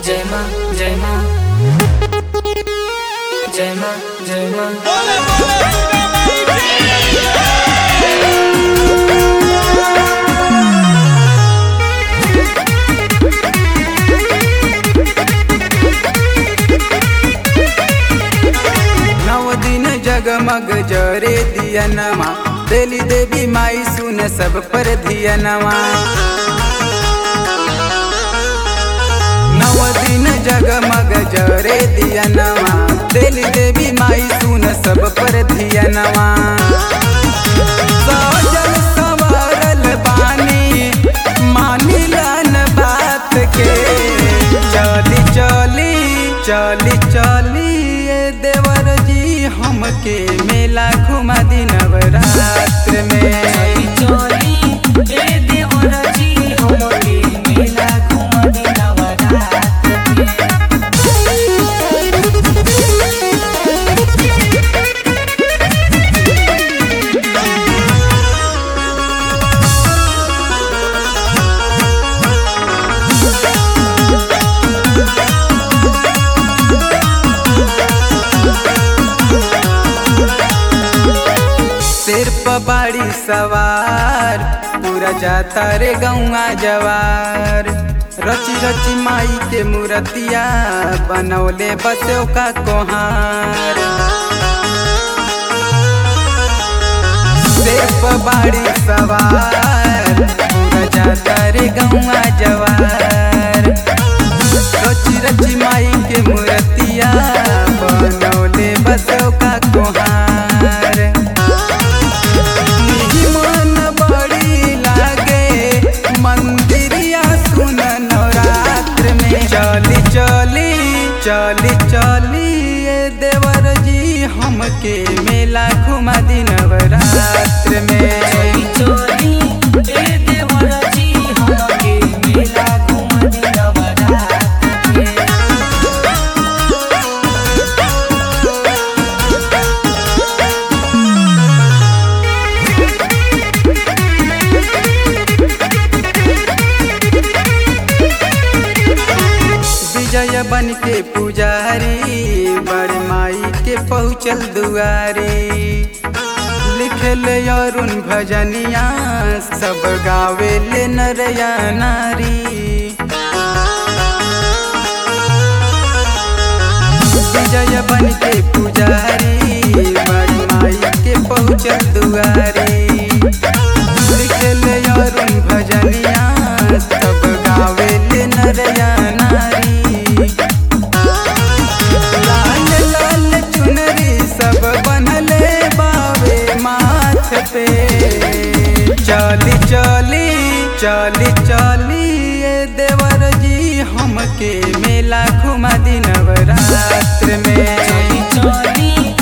जय माँ जय माँ जय माँ जय माँ नव दिन जगमग जरे दियनमा देली देवी माई सुन सब पर धियनमा नव दिन जगमग जरे दियनमा देली देवी माई सुन सब पर धियनमा सजल संवरल बानी मानिलन बात के चली चली चली चली ए देवर जी हमके मेला घुमा दी नवरात्र में चोरी ए देवर जी हमके मेला घुमा दी नवरात्र में। सिर पर बाड़ी सवार पूरा जाता रे गौआ जवार रची रची माई के मूर्तिया बनौले बसो का कोहार सिर पर बाड़ी सवार पूरा जाता रे गौआ जवार रची रची माई के मूर्तिया बनौले बसो का कोहार मन बड़ी लागे मंदिरिया सुन नवरात्र में चली चली चली चली ए देवर जी हमके मेला घुमा दी नवरात्र में चोरी ए देवर जी हमके मेला घुमा दी नवरात्र में। विजय बन के पुजारी बड़ माई के पहुँचल दुआरी लिखल अरुण भजनिया सब गावे ले नरया नारी विजय बन के पुजारी बड़ माई के पहुँचल दुआरी लिखल अरुण भजनिया सब गावे ले नरया नारी लाल लाल चुनरी सब बनले बावे माथ पे चली चली चली चली ए देवर जी हमके मेला घुमा दी नवरात्र में चोरी